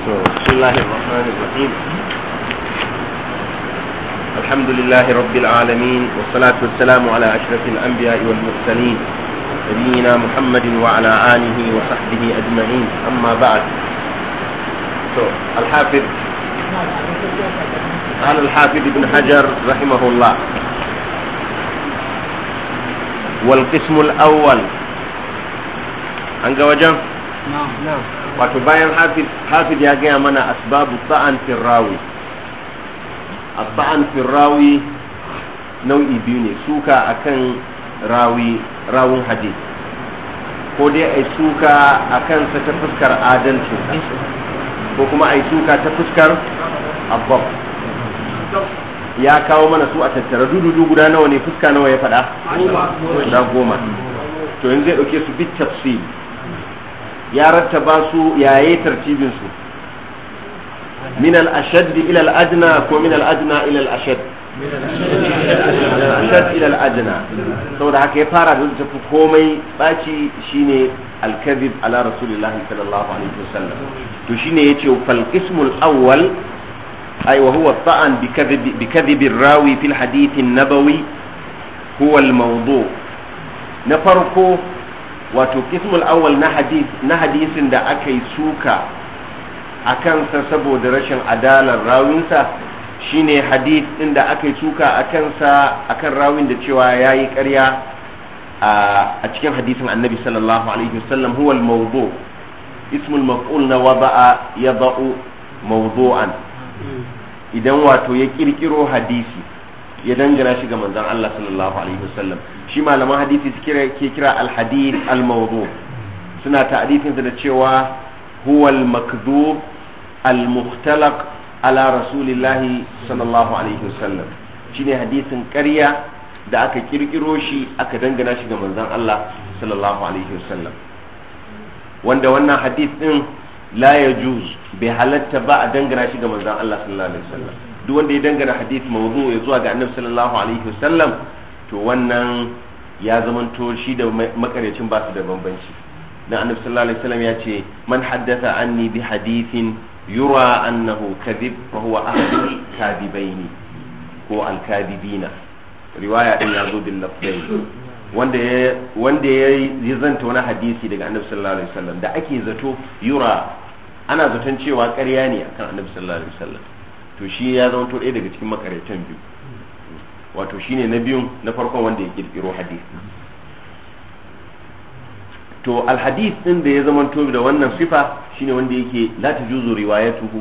بسم الله الرحمن الرحيم الحمد لله رب العالمين والصلاة والسلام على أشرف الأنبياء والمرسلين نبينا محمد وعلى آله وصحبه أجمعين أما بعد الحافظ قال الحافظ ابن حجر رحمه الله والقسم الأول أنك وجه نعم نعم wato bayan hafiz ya gaya mana asbabu sa'an firrawi sa'an firrawi nau'i biyu ne suka akan rawi rawun hadith ko dai ai suka akan sa ta fuskar adalcin ko kuma ai suka ta fuskar abbab ya kawo mana su a tattara dududu guda nawa ne fuska nawa ya faɗa guda goma to yanzu zai ɗauke su bit tafsir ya rattaba su yaye tartibin su min al-ashad ila al-adna ko min al-adna ila al-ashad ashad ila al-adna saboda haka ya fara da tafi komai baci shine al-kadhib ala rasulillah sallallahu alaihi wasallam to shine yace fal qismul awwal ay wa huwa ta'an bi kadhib bi kadhib ar-rawi fil hadith an-nabawi huwa al-mawdu' na farko wato kismul awwal na hadith na hadisin da aka yi suka a kansa saboda rashin adalar rawinsa shine hadith din da aka yi suka a kansa akan rawin da cewa yayi ƙarya a cikin hadisin annabi sallallahu alaihi wasallam huwa al-mawdu ismul maf'ul na wada'a yada'u mawdu'an idan wato ya kirkiro hadisi ya dangana shi ga manzon Allah sallallahu alaihi wasallam shi malaman hadisi su kira ke kira al-hadith al-mawdu suna ta'rifin da cewa huwa al-makdhub al-mukhtalaq ala rasulillah sallallahu alaihi wasallam shine hadisin ƙarya da aka kirkiro shi aka dangana shi ga manzon Allah sallallahu alaihi wasallam wanda wannan hadith din la yajuz bai halatta ba a dangana shi ga manzon Allah sallallahu alaihi wasallam duk wanda ya dangana hadith mawdu ya zuwa ga annabi sallallahu alaihi wasallam to wannan ya zamanto shi da makaryacin ba su da bambanci dan annabi sallallahu alaihi wasallam ya ce man haddatha anni bi hadithin yura annahu kadhib fa huwa ahadul kadibaini ko al kadibina riwaya din ya zo bil lafzain wanda ya wanda ya zanta wani hadisi daga annabi sallallahu alaihi wasallam da ake zato yura ana zaton cewa ƙarya ne akan annabi sallallahu alaihi wasallam to shi ya zama to ɗaya daga cikin makaryatan biyu wato shine na biyun na farkon wanda ya kirkiro hadith to alhadith din da ya zama to da wannan sifa shine wanda yake la tajuzu riwayatuhu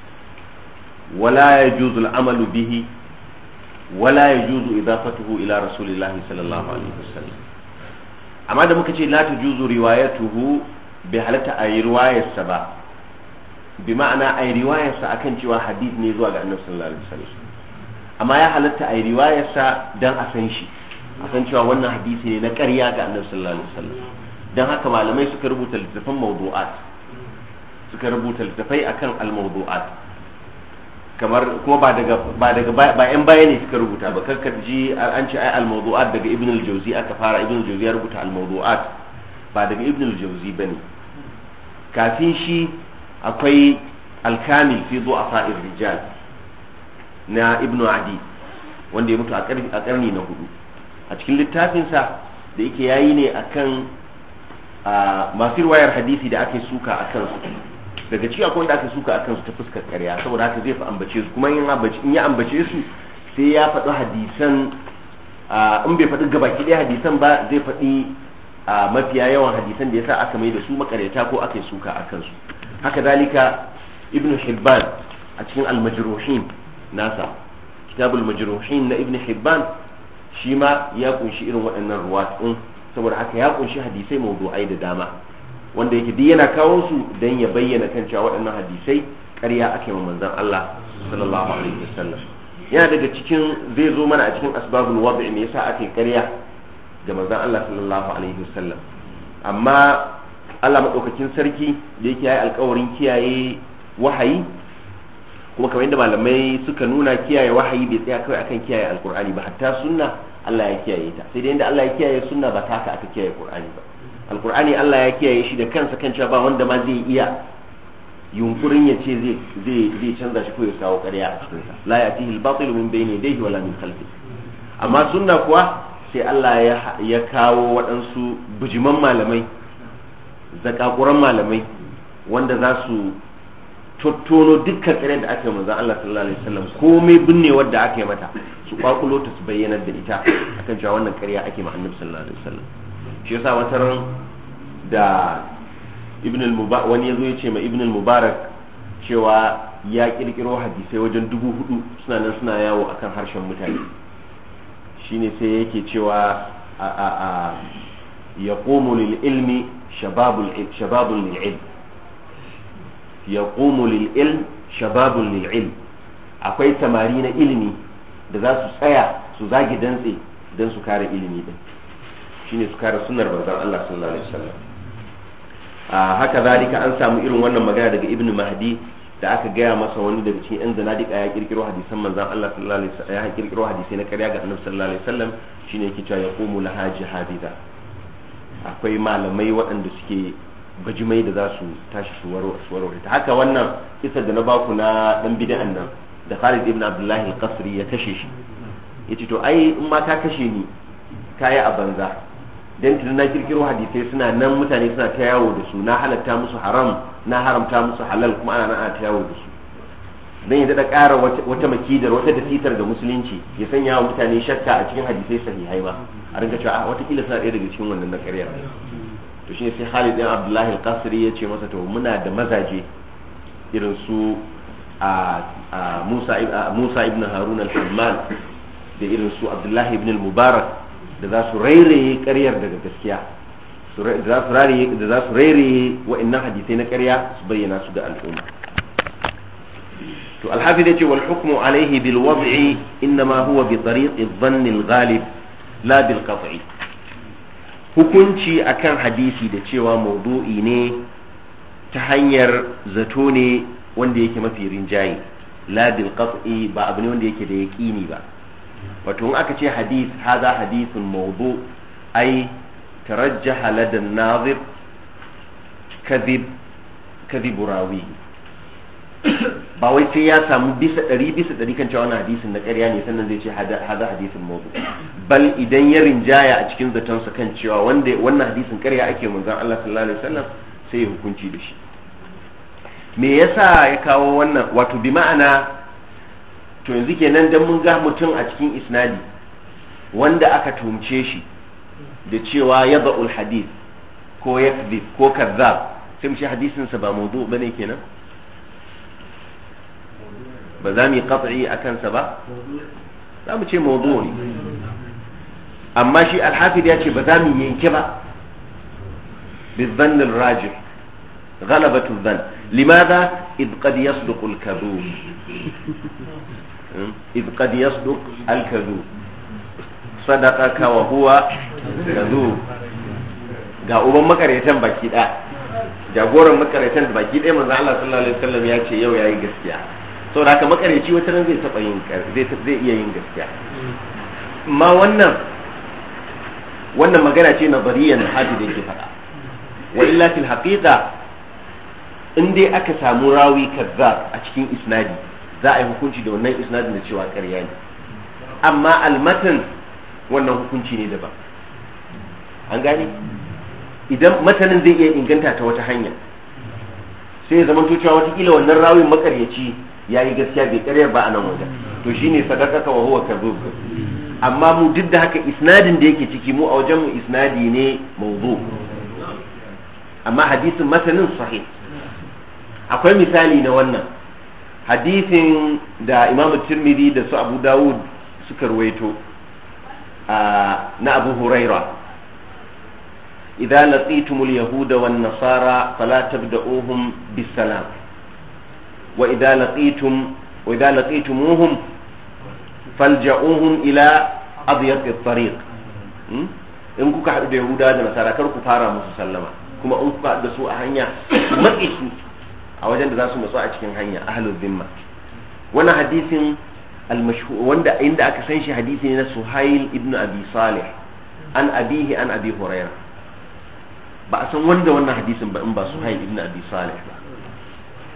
wala yajuzu al'amalu bihi wala yajuzu idafatuhu ila rasulillahi sallallahu alaihi wasallam amma da muka ce la tajuzu riwayatuhu bai halatta a yi riwayarsa ba bi ma'ana a yi riwayarsa akan cewa hadith ne zuwa ga annabi sallallahu alaihi wasallam amma ya halatta a yi riwayarsa dan a san shi a san cewa wannan hadisi ne na ƙarya ga annabi sallallahu alaihi wasallam dan haka malamai suka rubuta littafan mawdu'at suka rubuta littafai akan al-mawdu'at kamar kuma ba daga ba daga ba yan baya ne suka rubuta ba karka ji an ce ai al-mawdu'at daga ibn al-jawzi aka fara ibn al-jawzi ya rubuta al-mawdu'at ba daga ibn al-jawzi bane kafin shi akwai alkamil fi du'afa'ir rijal na ibnu adi wanda ya mutu a karni na hudu a cikin littafinsa da yake yayi ne akan masu riwayar hadisi da ake suka a kansu daga ciki akwai wanda aka suka a kansu ta fuskar karya saboda haka zai fi ambace su kuma in ya ambace su sai ya faɗi hadisan in bai faɗi gabaki ɗaya hadisan ba zai faɗi mafiya yawan hadisan da yasa aka mai da su makaryata ko aka suka a kansu haka dalika ibn hibban a cikin almajruhin nasa kitabul majruhin na ibn hibban shi ma ya kunshi irin waɗannan ruwat din saboda haka ya kunshi hadisai mawdu'ai da dama wanda yake duk yana kawo su dan ya bayyana kan cewa waɗannan hadisai ƙarya ake wa manzon Allah sallallahu alaihi wasallam yana daga cikin zai zo mana a cikin asbabul wad'i me yasa ake ƙarya ga manzon Allah sallallahu alaihi wasallam amma Allah maɗaukakin sarki da yake yayi alkawarin kiyaye wahayi kuma kamar yadda malamai suka nuna kiyaye wahayi bai tsaya kawai akan kiyaye alkur'ani ba hatta sunna Allah ya kiyaye ta sai dai inda Allah ya kiyaye sunna ba ta haka aka kiyaye qur'ani ba alkur'ani Allah ya kiyaye shi da kansa kan cewa ba wanda ma zai iya yunkurin ya ce zai canza shi ko ya kawo ƙarya a cikin sa la ya'tihi al-batil min bayni yadayhi wala min khalfi amma sunna kuwa sai Allah ya kawo waɗansu bujiman malamai zakakuran malamai wanda za su tottono dukkan ƙarya da aka yi manzon Allah sallallahu alaihi wasallam komai binne wadda aka yi mata su kwakulo ta su bayyana da ita akan cewa wannan ƙarya ake ma annabi sallallahu alaihi wasallam shi yasa wata ran da ibn al-mubarak wani yazo ya ce ma ibn al-mubarak cewa ya kirkiro hadisai wajen dubu hudu suna nan suna yawo akan harshen mutane shine sai yake cewa a a a yaqumu lil ilmi shababul shababul lil ilm yaqumu lil ilm shababul lil ilm akwai samari na ilimi da za su tsaya su zagi dantse don su kare ilimi din shine su kare sunnar manzon Allah sallallahu alaihi wasallam haka zalika an samu irin wannan magana daga ibn mahdi da aka gaya masa wani daga cikin yan zanadika ya kirkiro hadisan manzon Allah sallallahu alaihi wasallam ya kirkiro hadisai na ƙarya ga annabi sallallahu alaihi wasallam shine yake cewa yaqumu laha jihadida akwai malamai waɗanda suke bajimai da za su tashi su warware ta haka wannan kisar da na baku na dan bid'an nan da Khalid ibn Abdullah al-Qasri ya kashe shi yace to ai in ma ka kashe ni kayi a banza dan tun na kirkiro hadisai suna nan mutane suna ta yawo da su na halatta musu haram na haramta musu halal kuma ana ana ta yawo da su dan ya da ƙara wata makidar wata dasitar ga musulunci ya sanya wa mutane shakka a cikin hadisai sahihai ma a ringa cewa a wata kila suna ɗaya daga cikin wannan na ƙarya to shine sai Khalid bin Abdullah al-Qasri ya ce masa to muna da mazaje irin su a Musa Musa ibn Harun al-Hammal da irin su Abdullah ibn al-Mubarak da za su rairaye ƙaryar daga gaskiya da za su rairaye wa'annan hadisai na ƙarya su bayyana su ga al'umma to alhafi da ce wal hukmu alaihi bil wad'i innama huwa bi tariq adh-dhann al-ghalib la bil qat'i hukunci akan hadisi da cewa maudu'i ne ta hanyar zato ne wanda yake mafi rinjaye la bil qat'i ba abu ne wanda yake da yaqini ba wato in aka ce hadith haza hadithun mawdu ai tarajjaha lada nazir kadhib kadhib rawi ba wai sai ya samu bisa ɗari bisa ɗari kan cewa wannan hadisin na ƙarya ne sannan zai ce haza hadisin mawdu bal idan ya rinjaya a cikin zatonsa kan cewa wanda wannan hadisin ƙarya ake manzon Allah sallallahu alaihi wasallam sai ya hukunci da shi me yasa ya kawo wannan wato bi ma'ana to yanzu kenan dan mun ga mutum a cikin isnadi wanda aka tumce shi da cewa ya ba'ul hadith ko ya ko kazzab sai mu ce hadisin sa ba mawdu bane kenan ba za mu yi qat'i akan sa ba za mu ce mawdu ne amma shi al-hafid ya ce ba za mu yanke ba بالظن الراجح غلبة الظن لماذا إذ قد يصدق الكذوب إذ قد يصدق الكذوب صدقك وهو كذوب ga uban makaryatan baki ɗaya jagoran makaryatan da baki ɗaya manzo Allah sallallahu alaihi wasallam ya ce yau yayi gaskiya saboda haka makaryaci wata ran zai taba yin zai zai iya yin gaskiya amma wannan wannan magana ce nazariyan hadi da yake faɗa wa illa fil haqiqa in dai aka samu rawi kazzab a cikin isnadi za a yi hukunci da wannan isnadin da cewa ƙarya ne amma almatan wannan hukunci ne daban an gane idan matanin zai iya inganta ta wata hanya sai ya zama cewa watakila wannan rawin makaryaci ya yi gaskiya bai karyar ba a nan wajen to shine sadaka wa huwa kadhub amma mu duk da haka isnadin da yake ciki mu a wajen mu isnadi ne mawdu amma hadisin matanin sahih akwai misali na wannan hadisin da imamu tirmidhi da su abu dawud suka ruwaito na abu huraira idza laqitumul yahuda wan nasara fala tabda'uhum bisalam wa idza laqitum wa idza laqitumuhum falja'uhum ila adyaq at-tariq in kuka haɗu da yahuda da nasara kar ku fara musu sallama kuma in kuka haɗu da su a hanya matsi su a wajen da za su matsu a cikin hanya ahlul zimma wannan hadisin wanda inda aka san shi hadisi ne na suhail ibn abi salih an abihi an abi huraira ba a san wanda wannan hadisin ba in ba suhail ibn abi salih ba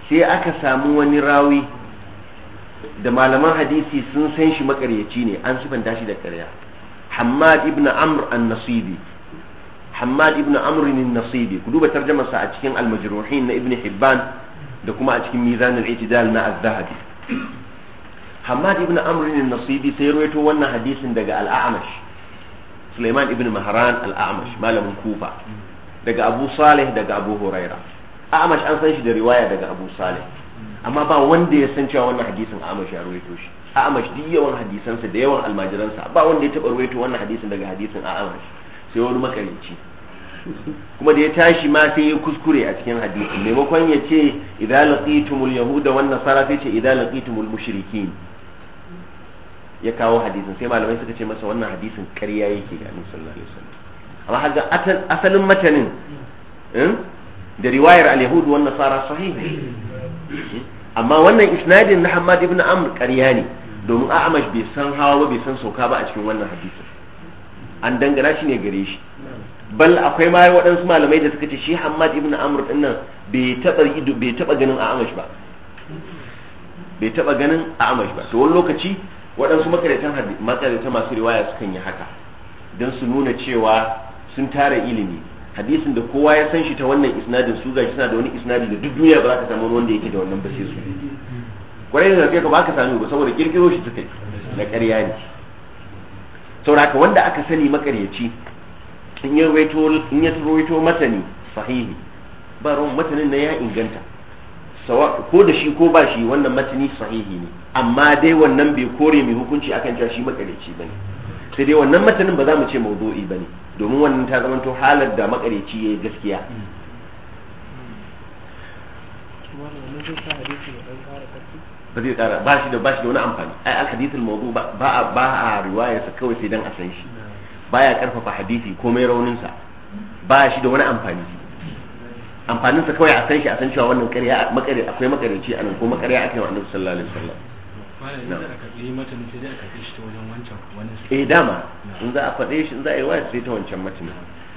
sai aka samu wani rawi da malaman hadisi sun san shi makaryaci ne an sifanta shi da ƙarya Hammad ibn Amr an-Nasibi Hammad ibn Amr an-Nasibi ku duba tarjumarsa a cikin al-Majruhin na Ibn Hibban da kuma a cikin Mizan al-I'tidal na Az-Zahabi Hammad ibn Amr an-Nasibi sai rawaito wannan hadisin daga al-A'mash Sulaiman ibn Mahran al-A'mash malamin Kufa daga Abu Salih daga Abu Huraira A'mash an san shi da riwaya daga Abu Salih amma ba wanda ya san cewa wannan hadisin A'mash ya rawaito shi A'mash duk yawan hadisansa da yawan almajiransa ba wanda ya taba rawaito wannan hadisin daga hadisin A'mash sai wani makarici kuma da ya tashi ma sai ya kuskure a cikin hadisin maimakon ya ce idza laqitumul yahuda wan nasara sai ce idza laqitumul mushrikin ya kawo hadisin sai malamai suka ce masa wannan hadisin ƙarya yake ga annabi sallallahu alaihi wasallam amma haka asalin matanin da riwayar al-yahud wan nasara sahih amma wannan isnadin na Hammad ibn Amr ƙarya ne domin A'amash bai san hawa ba bai san sauka ba a cikin wannan hadisin an dangana shi ne gare shi bal akwai ma waɗansu malamai da suka ce shi Hammad ibn Amr din nan bai taba bai taba ganin A'amash ba bai taba ganin A'amash ba to wani lokaci waɗansu makaratan makarata masu riwaya sukan yi haka don su nuna cewa sun tara ilimi hadisin da kowa ya san shi ta wannan isnadin su gashi suna da wani isnadi da duk duniya ba za ka samu wanda yake da wannan ba sai su kwarai da kai ka ba ka sami ba saboda kirkiro shi suka yi na ƙarya ne sauraka wanda aka sani makaryaci in ya rawaito matani sahihi ba ruwan matanin na ya inganta ko da shi ko ba shi wannan matani sahihi ne amma dai wannan bai kore mai hukunci akan cewa shi makareci bane sai dai wannan matanin ba za mu ce maudu'i bane domin wannan ta zama to halar da makareci yayi gaskiya ba zai kara ba shi da ba shi da wani amfani ai al hadithul mawdu ba a ba a riwaya sa kawai sai dan a san shi baya karfafa hadisi komai raunin sa ba shi da wani amfani amfanin sa kawai a san shi a san cewa wannan ƙarya makare akwai makareci anan ko makarya akai wa annabi sallallahu alaihi wasallam eh dama in za a faɗe shi in za a yi wa sai ta wancan matan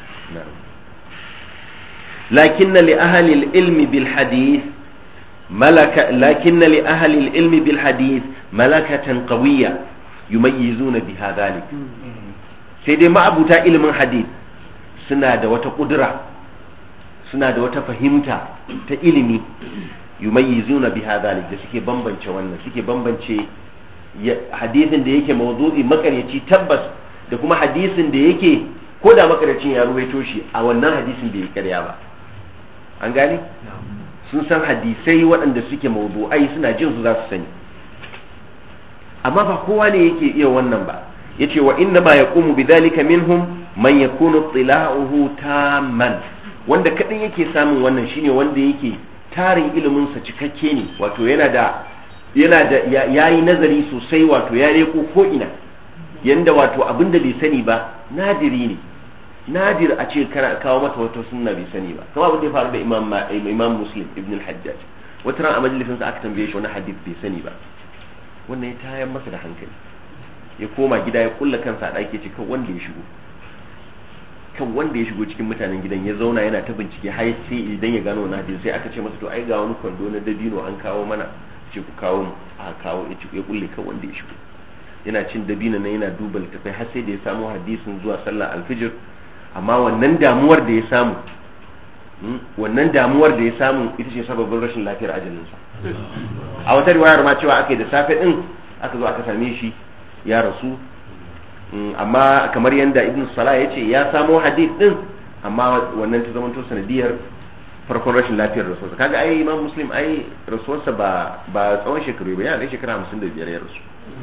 lakin li ahli al-ilmi bil hadith ملك لكن لأهل العلم بالحديث ملكة قوية يميزون بها ذلك سيدي ما أبو تا علم حديث سنة wata قدرة suna da wata fahimta ta ilimi yumayyizuna biha dhalik da suke bambance wannan suke bambance hadisin da yake mawdu'i makaryaci tabbas da kuma hadisin da yake ko da makaryacin ya ruwaito shi a wannan hadisin bai karya ba an gane sun san hadisai waɗanda suke mawdu'ai suna jin su za su sani amma ba kowa ne yake iya wannan ba yace wa inna ma yaqumu bidhalika minhum man yakunu tila'uhu tamman wanda kadin yake samun wannan shine wanda yake tarin ilimin sa cikakke ne wato yana da yana da yayi nazari sosai wato ya reko ko ina yanda wato abinda bai sani ba nadiri ne nadir a ce kana kawo mata wata sunna bai sani ba kuma abin da ya faru da imam imam muslim ibn al-hajjaj wata ran a majalisin sa aka tambaye shi wani hadith bai sani ba wannan ya tayar masa da hankali ya koma gida ya kulla kansa a ɗaki ce kan wanda ya shigo kan wanda ya shigo cikin mutanen gidan ya zauna yana ta bincike har sai idan ya gano wani hadith sai aka ce masa to ai ga wani kwando na dabino an kawo mana ce ku kawo mu a kawo ya kulle kan wanda ya shigo yana cin dabino na yana duba littafai har sai da ya samu hadisin zuwa sallar alfijir amma wannan damuwar da ya samu wannan damuwar da ya samu ita ce sababin rashin lafiyar ajalinsa a wata riwayar ma cewa aka yi da safe din aka zo aka same shi ya rasu amma kamar yadda ibn salah ya ce ya samo hadith din amma wannan ta zamanto sanadiyar farkon rashin lafiyar rasuwarsa kaga ai imam muslim ai rasuwarsa ba ba tsawon shekaru ba yana da shekara hamsin da biyar ya rasu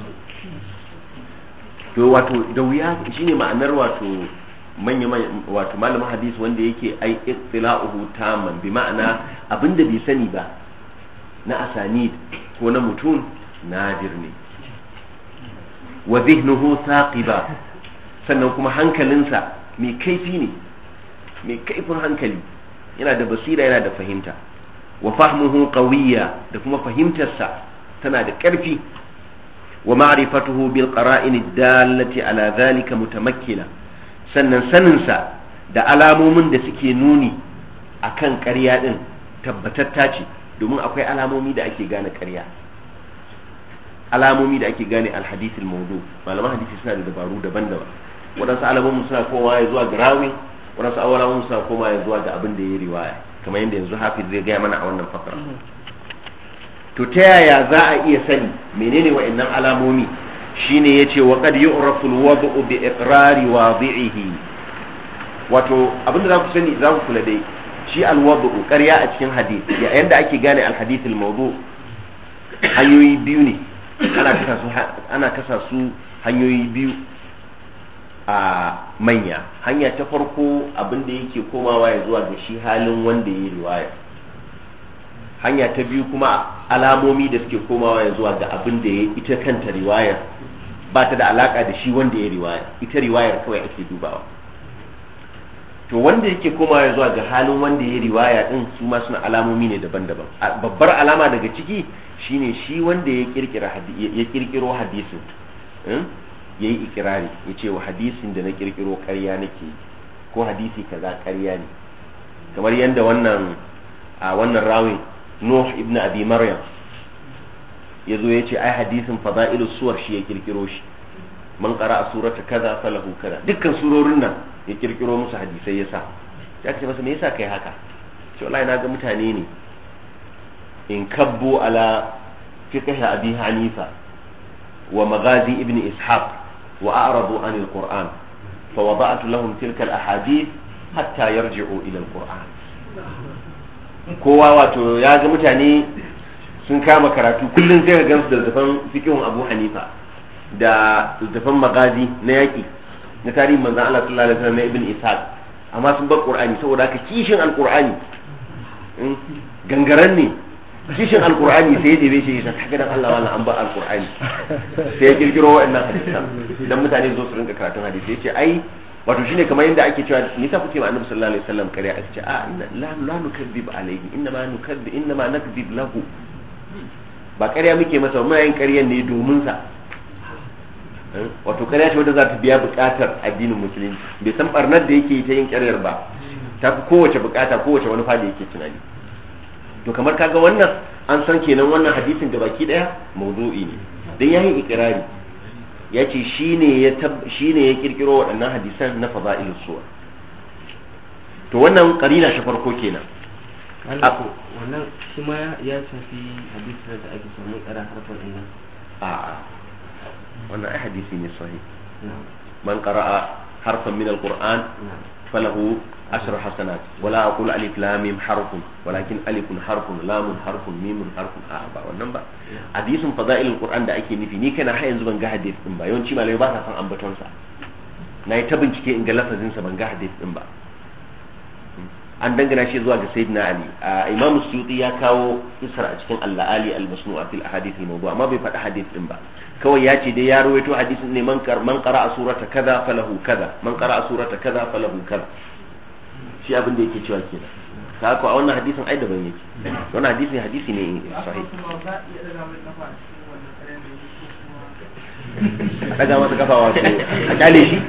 to wato da wuya shine ma'anar wato manya wato malamin hadisi wanda yake ai ittila'uhu tamman bi ma'ana abinda bai sani ba na asanid ko na mutum nadir ne wa zihnuhu thaqiba sannan kuma hankalinsa mai kaifi ne mai kaifin hankali yana da basira yana da fahimta wa fahmuhu qawiyya da kuma fahimtarsa tana da ƙarfi wa ma'rifatuhu bil qara'in ad-dallati ala dhalika mutamakkina sannan saninsa da alamomin da suke nuni a kan ƙarya ɗin tabbatatta ce domin akwai alamomi da ake gane ƙarya alamomi da ake gane alhadith al-mawdu malaman hadisi suna da dabaru daban-daban waɗansu alamomin suna kowa ya zuwa ga rawi waɗansu alamomin suna kowa ya zuwa ga abin da ya riwaya kamar yadda yanzu hafiz zai gaya mana a wannan fakara to ta yaya za a iya sani menene wa'annan alamomi shine yace wa qad yu'rafu al-wad'u bi iqrari wadi'ihi wato abinda za ku sani za ku kula dai shi al-wad'u ƙarya a cikin hadith yanda ake gane al-hadith al-mawdu hanyoyi biyu ne ana kasa su ana kasa su hanyoyi biyu a manya hanya ta farko abinda yake komawa ya zuwa ga shi halin wanda ya yi riwaya hanya ta biyu kuma alamomi da suke komawa ya zuwa ga abin da ya ita kanta riwayar ba ta da alaka da shi wanda ya riwaya ita riwayar kawai ake dubawa to wanda yake komawa ya zuwa ga halin wanda ya riwaya din su ma suna alamomi ne daban-daban babbar alama daga ciki shine shi wanda ya kirkira ya kirkiro hadisin ya yi ikirari ya ce wa hadisin da na kirkiro karya nake ko hadisi kaza karya ne kamar yadda wannan a wannan rawin Nuh ibn Abi Maryam ya zo ya ce ai hadisin fada'ilus suwar shi ya kirkiro shi man qara'a surata kaza falahu kaza dukkan surorin nan ya kirkiro musu hadisai yasa ya ce masa me yasa kai haka ce wallahi naga mutane ne in kabbu ala fiqh abi hanifa wa magazi ibn ishaq wa a'radu an al-qur'an fa wada'tu lahum tilka al-ahadith hatta yarji'u ila al-qur'an kowa wato ya ga mutane sun kama karatu kullum sai ka gansu da zafan fikihun abu hanifa da zafan magazi na yaƙi na tarihin manzan Allah sallallahu alaihi wasallam na ibn ishaq amma sun bar qur'ani saboda haka kishin alqur'ani gangaren ne kishin alqur'ani sai ya debe shi ya saka dan Allah wannan an bar alqur'ani sai ya kirkiro wa'annan hadisan idan mutane zo su rinka karatun hadisi ya ce ai wato shine kamar yadda ake cewa ni ta kuke ma annabi sallallahu alaihi wasallam kare ake ce a inna la la nukadzib alaihi inna ma nukadzib inna ma nakdzib lahu ba ƙarya muke masa muna yin ƙaryan ne domin sa wato ƙarya ce wanda za ta biya buƙatar addinin musulunci bai san barnar da yake ta yin ƙaryar ba ta fi kowace buƙata kowace wani fada yake tunani to kamar kaga wannan an san kenan wannan hadisin gabaki daya mawdu'i ne dan yayi ikrari ya ce shi ne ya kirkiro waɗannan hadisan na fada'il suwa to wannan karina shi farko kenan wannan shi ma ya shafi hadisan da ake samun ƙara harfar ɗin nan a wannan ai hadisi ne sahih man qara'a harfan min alquran falahu ashru hasanat wala aqulu alif lam mim harfun walakin alifun harfun lamun harfun mimun harfun a ba wannan ba hadisin fada'ilul qur'an da ake nufi ni kana har yanzu ban ga hadith din ba yawanci malamai ba sa san ambaton sa nayi ta bincike in ga lafazin sa ban ga hadith din ba an dangana shi zuwa ga sayyidina ali imam suyuti ya kawo isra a cikin al-ali al-masnu'a fil ahadith al-mawdu' amma bai faɗi hadith din ba kawai ya ce dai ya rawaito hadisin ne man man qara'a surata kaza falahu kaza man qara'a surata kaza falahu kaza shi abin da yake cewa kenan ka ko a wannan hadisin ai daban yake wannan hadisin hadisi ne sahih a daga masa kafa wato a kyale shi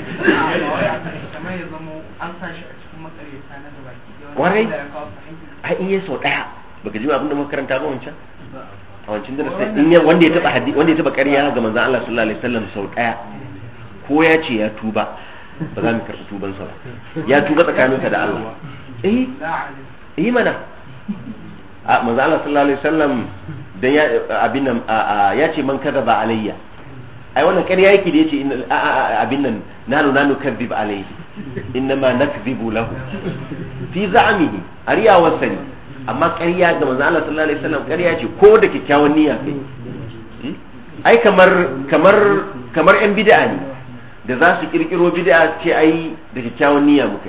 warai a in yi sau daya baka ji abin da muka karanta ba wancan a wancan darasi in ya wanda ya taba hadisi wanda ya taba ƙarya ga manzon Allah sallallahu alaihi wasallam sau daya ko ya ce ya tuba ba za mu karɓi tubansa ba ya tuba tsakaninsa da Allah eh eh mana a manzo Allah sallallahu alaihi wasallam dan ya abin nan ya ce man kadaba alayya ai wannan ƙarya yake da yace abin nan nanu nanu kadhib alayhi innama nakdhibu lahu fi za'mihi ariya wasani amma ƙarya ga manzo Allah sallallahu alaihi wasallam ƙarya ce ko da kyakkyawan niyya kai ai kamar kamar kamar yan bid'a ne da za su kirkiro bid'a ce ai da kyakkyawan niyya muka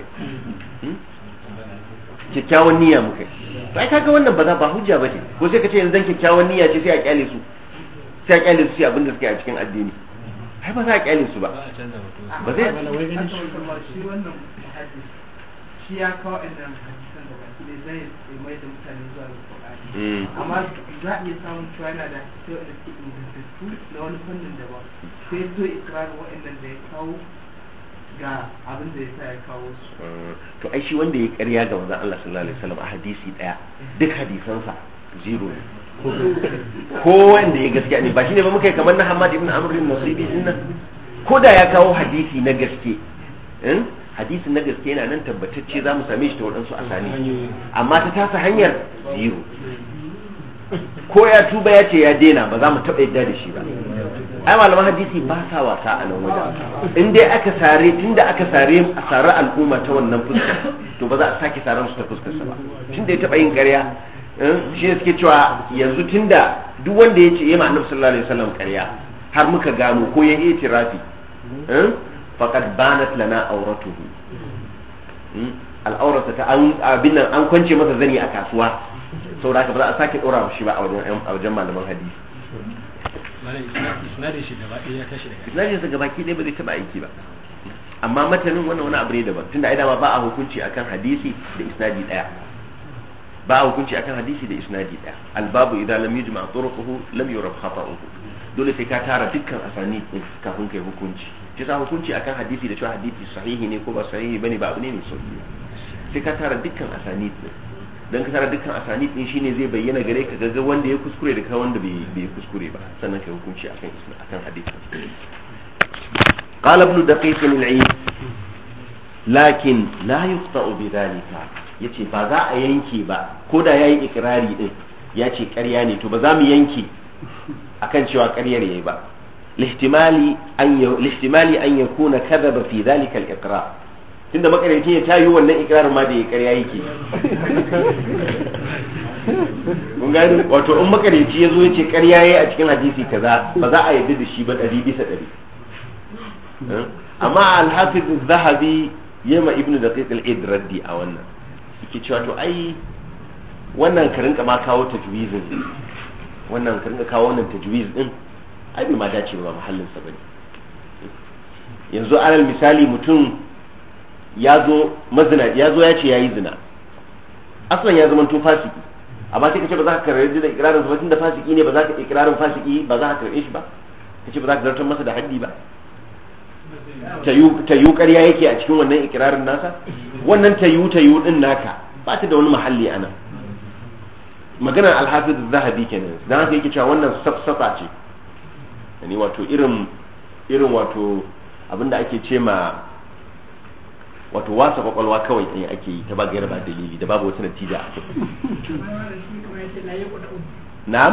kyakkyawan niyya muka to ai kaga wannan ba za ba hujja ba ce ko sai ka ce yanzu dan kyakkyawan niyya ce sai a kyale su sai a kyale su sai abin da suke a cikin addini ai ba za a kyale su ba ba zai shi wannan shi ya kawo inda hadisan da baki ne zai mai da mutane zuwa ga Qur'ani amma za a iya samun cewa yana da hadisai wanda suke ingantattu na wani fannin daban sai so ikrarin waɗannan da ya kawo ga abin da ya sa ya kawo su to ai shi wanda ya ƙarya ga manzon Allah sallallahu alaihi wasallam a hadisi daya duk hadisansa zero ko wanda ya gaskiya ne ba shine ba muka yi kamar na Hamad ibn Amr ibn Nasibi din nan ko da ya kawo hadisi na gaske eh hadisi na gaske yana nan tabbatacce za mu same shi ta waɗansu asali amma ta tasa hanyar zero ko ya tuba ya ce ya daina ba za mu taɓa yadda da shi ba ai malaman hadisi ba sa wasa a nan wajen in dai aka sare tunda aka sare a sare al'umma ta wannan fuskar to ba za a sake saran su ta fuskar sa ba tunda ya taɓa yin ƙarya shi ne suke cewa yanzu tunda duk wanda ya ce ya annabi sallallahu alaihi wasallam ƙarya har muka gano ko ya yi tirafi faqad banat lana auratuhu al'aurata ta an abin nan an kwance masa zani a kasuwa saboda haka ba za a sake dora shi ba a wajen a wajen malaman hadisi isnadin shi gaba ɗaya ya tashi daga isnadin sa gabaki ɗaya ba zai taba aiki ba amma matanin wannan wani abu ne daban tunda ai dama ba a hukunci akan hadisi da isnadi daya ba a hukunci akan hadisi da isnadi daya albabu idan lam yujma turuquhu lam yurab khata'uhu dole sai ka tara dukkan asani din kafin kai hukunci shi sa hukunci akan hadisi da cewa hadisi sahihi ne ko ba sahihi bane ba abu ne mai sauki sai ka tara dukkan asani din dan ka tara dukkan asani din shine zai bayyana gare ka ga wanda ya kuskure da ka wanda bai bai kuskure ba sannan kai hukunci akan akan hadisi قال ابن دقيق العيد لكن لا يقطع بذلك yace ba za a yanke ba ko da yayi ikrari din ya ce ƙarya ne to ba za mu yanke akan cewa ƙaryar yayi ba lihtimali an lihtimali an yakuna kadhaba fi dhalika al-iqrar tunda makaryaci ya tayi wannan ikrarin ma da ya ƙarya yake mun gani wato in makaryaci ya zo ya ce ƙarya yayi a cikin hadisi kaza ba za a yarda da shi ba ɗari bisa ɗari amma al-hafiz zahabi yema ibnu daqiq al-id raddi a wannan yake cewa to ai wannan ka rinka ma kawo tajwizin wannan ka rinka kawo wannan tajwiz din ai bai ma dace ba mahallin sa bane yanzu alal misali mutum ya zo mazina ya zo ya ce yayi zina aslan ya zama to fasiki amma sai ka ce ba za ka karɓi da ikrarin sa ba tunda fasiki ne ba za ka ikrarin fasiki ba za ka karɓe shi ba ka ce ba za ka zartar masa da haddi ba ta yi ƙarya yake a cikin wannan ikirarin nasa wannan ta yi ta yi din naka ba ta da wani mahalli ana maganar alhafiz zahabi kenan dan haka yake cewa wannan safsafa ce yani wato irin irin wato abinda ake ce ma wato wasa kwakwalwa kawai ɗaya ake yi ta ba gaira ba dalili da babu wata natija a kai na'am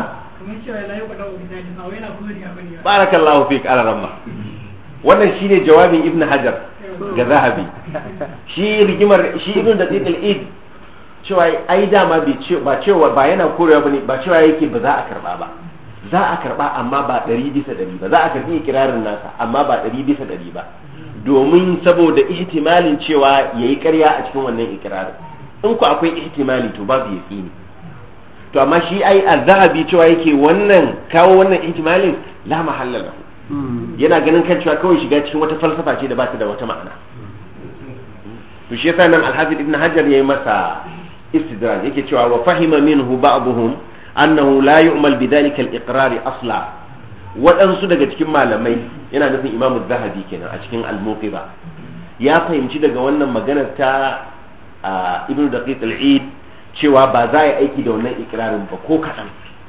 barakallahu fik ala ramma wannan shine jawabin ibn hajar ga zahabi shi rigimar shi ibn da tsiqil id cewa ai dama bai ce ba cewa ba yana korewa bane ba cewa yake ba za a karba ba za a karba amma ba ɗari bisa ɗari ba za a karbi ikirarin nasa amma ba ɗari bisa ɗari ba domin saboda ihtimalin cewa yayi ƙarya a cikin wannan ikirarin in ku akwai ihtimali to babu yaqini to amma shi ai az-zahabi cewa yake wannan kawo wannan ihtimalin la mahalla lahu yana ganin kan cewa kawai shiga cikin wata falsafa ce da ba ta da wata ma'ana to shi yasa nan al-hafiz ibn hajar yayi masa istidraj yake cewa wa fahima minhu ba'dhum annahu la yu'mal bidhalika al-iqrar asla waɗansu daga cikin malamai yana nufin imamu zahabi kenan a cikin al-muqiba ya fahimci daga wannan maganar ta ibn daqiq al-eid cewa ba za a yi aiki da wannan ikrarin ba ko kaɗan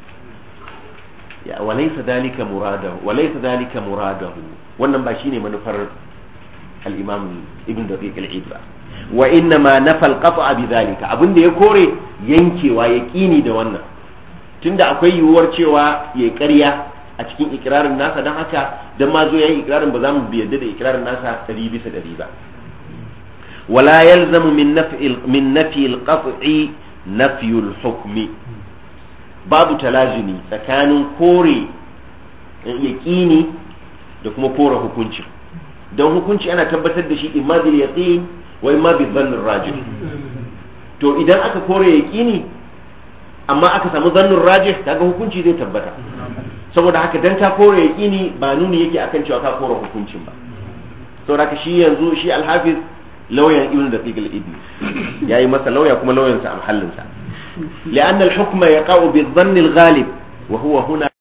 walaysa dalika muradahu walaysa dalika muradahu wannan ba shine manufar al-imam ibn daqiq al-eid ba wa inna ma nafa al-qat'a bi dhalika abinda ya kore yankewa yaqini da wannan tunda akwai yiwuwar cewa yayi ƙarya a cikin ikrarin nasa dan haka dan ma zo yayi ikrarin ba za mu bi yadda da ikrarin nasa 100 bisa 100 ba wala yalzamu min naf'i min nafi al-qat'i nafy al-hukmi babu talazumi tsakanin kore yaƙini da kuma kore hukunci don hukunci ana tabbatar da shi imma bil yaqin wa imma bil dhann rajih to idan aka kore yaƙini amma aka samu dhann rajih kaga hukunci zai tabbata saboda haka dan ka kore yaƙini ba nuni yake akan cewa ka kore hukuncin ba saboda haka shi yanzu shi alhafiz lauyan ibn daqiq al-ibn yayi masa lauya kuma lauyansa a mahallinsa لأن الحكم يقع بالظن الغالب وهو هنا